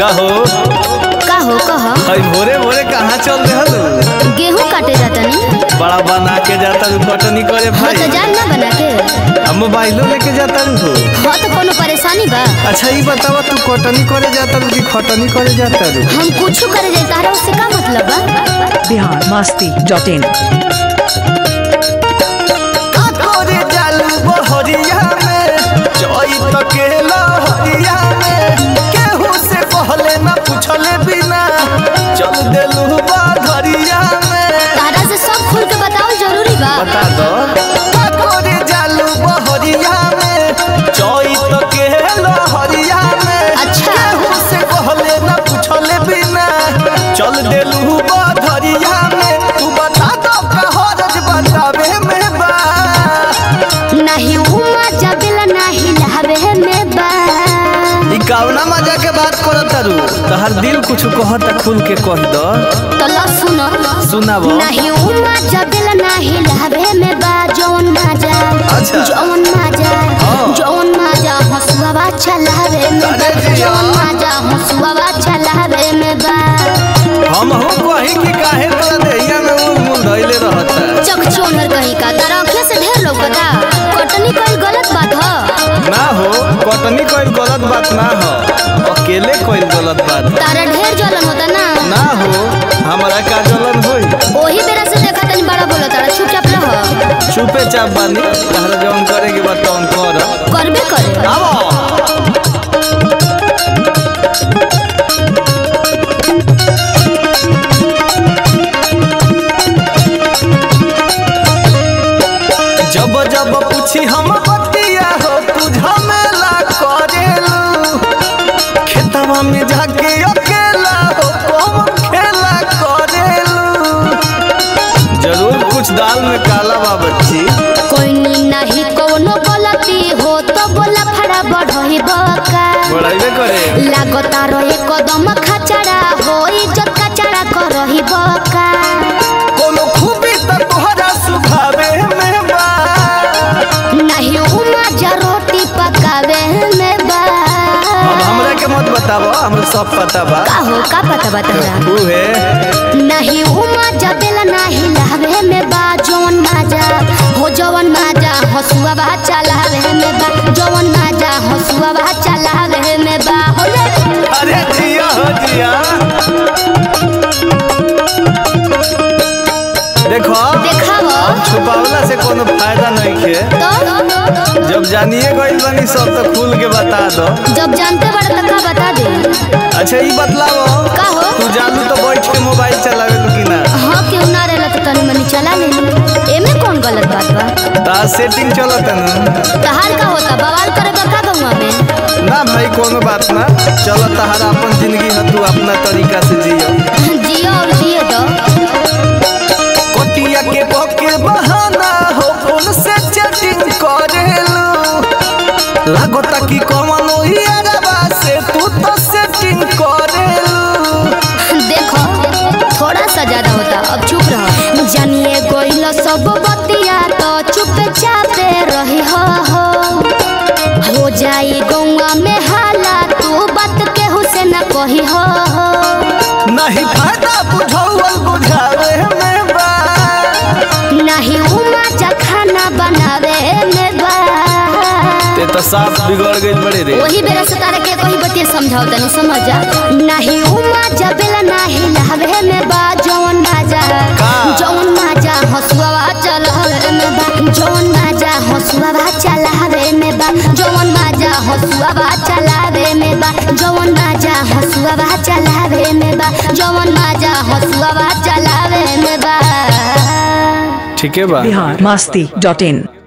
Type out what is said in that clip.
कहो कहो कह हई भोरे भोरे कहाँ चल रहल गेहूं काटे जातनी बड़ा बना के जाता रू कटनी करे हाँ भाई तो जान ना बना के अब मोबाइलो लेके जाता रू हो हाँ तो कोनो परेशानी बा अच्छा ये बतावा तू कटनी करे जाता रू कि खटनी करे जाता रू हम कुछ करे जाए तारा उससे का मतलब बा बिहार मस्ती डॉट इन करे जालू बहरिया में चोई तकेला हरिया में केहू से पहले ना पूछले बिना चल देलू बाधरिया में तारा से सब खुल के बताओ जरूरी बा बता दो करे जालू बहरिया में चोई तकेला हरिया में अच्छा। केहू से पहले ना पूछले बिना चल देलू बाधरिया में तू बता दो कहरज बतावे में बा नहीं हुआ जबेला नहीं लहवे में बा ई कावना मजा के बात करत तारू तहर दिल कुछ कहता खुल के कह दो तो लो सुनो सुनाबो नहीं हुआ जबेला नहीं लहवे में बा जौन माजा अच्छा। जौन माजा हाँ। जौन माजा हसुआ चलावे में बा अरे जिया। जौन माजा हसुआ चलावे में बा हम हो कहीं कि काहे तोरा देहिया में उल मुल धइले रहता चक चोनर कहीं का तारा आँखें से ढेर लौकता कटनी कोई गलत बात ह ना हो कटनी कोई गलत बात ना हो अकेले कोई गलत बात तारा ढेर जलन होता ना ना हो हमारा का जलन होई ओही बेरा से देखा तनी बड़ा बोला तारा चुपचाप रह चुपे चाप बानी तहरा जौन करे के बात तौन कर करबे करे आवो जब जब पूछी हम बतिया हो तू झमेला करेलू खेतवा में जाके अकेला हो कम खेला करेलू जरूर कुछ दाल में काला बा बच्ची कोई नहीं कोनो गलती हो तो बोला फड़ा बढ़ही बका बढ़ाइबे करे लागता रहे कदम खचड़ा हो इज्जत कचड़ा करही बका कोनो खूबी त तोहरा सुभावे में बा नहीं उमा जा रोटी पकावे में बा अब हमरा के मत बताबो हमरा सब पता बा का हो का पता बता उहे नहीं उमा जबेला नहीं लहवे में बा जौन माजा हो जौन माजा हसुआ बा चलावे में बा जौन माजा हसुआ बा चलावे में बा हो ले अरे जिया हो जिया देखो देखावो अब छुपावला से कोनो फायदा नहीं खे तो जब जानिए गइल बनी सब तो खुल के बता दो जब जानते बड़े तो का बता दे अच्छा ई बतलावो का हो तू जानू तो बैठ के मोबाइल चलावे कि ना हाँ क्यों ना रहला तो तनी मनी चला ले एमे कौन गलत बात बा ता सेटिंग चलत न तहार का होता बवाल करे बा का गौवा में ना भाई कोनो बात ना चलो तहारा अपन जिंदगी है तू अपना तरीका से जियो जियो और जिए तो कोटिया के पके बहाना हो फोन से चैटिंग करेलू लागता कि कमनो यारबा से तू तो सेटिंग करेलू देखो थोड़ा सा ज्यादा होता अब चुप रहो जानिए गोइल सब बतिया तो चुप चापे रही हो हो हो जाई गौवा में हाला तू बात केहू से न कही हो हो नहीं फायदा बुझौल बुझावे में बा नहीं उमा जा खाना बनावे में बा ते तो साफ बिगड़ गइल बड़े रे वही बेरा से तारा के कोई बतिया समझाओ तनी समझ जा नहीं उमा जबेला नहीं लहवे में बा जौन माजा का? जौन माजा हसुआ चलावे में बा जौन माजा हसुआ चलावे में बा जौन माजा हसुआ चलावे में बा जौन माजा हसुआ चलावे में बा जौन माजा हसुआ चलावे में बा ठीक है बा बिहार मस्ती डॉट इन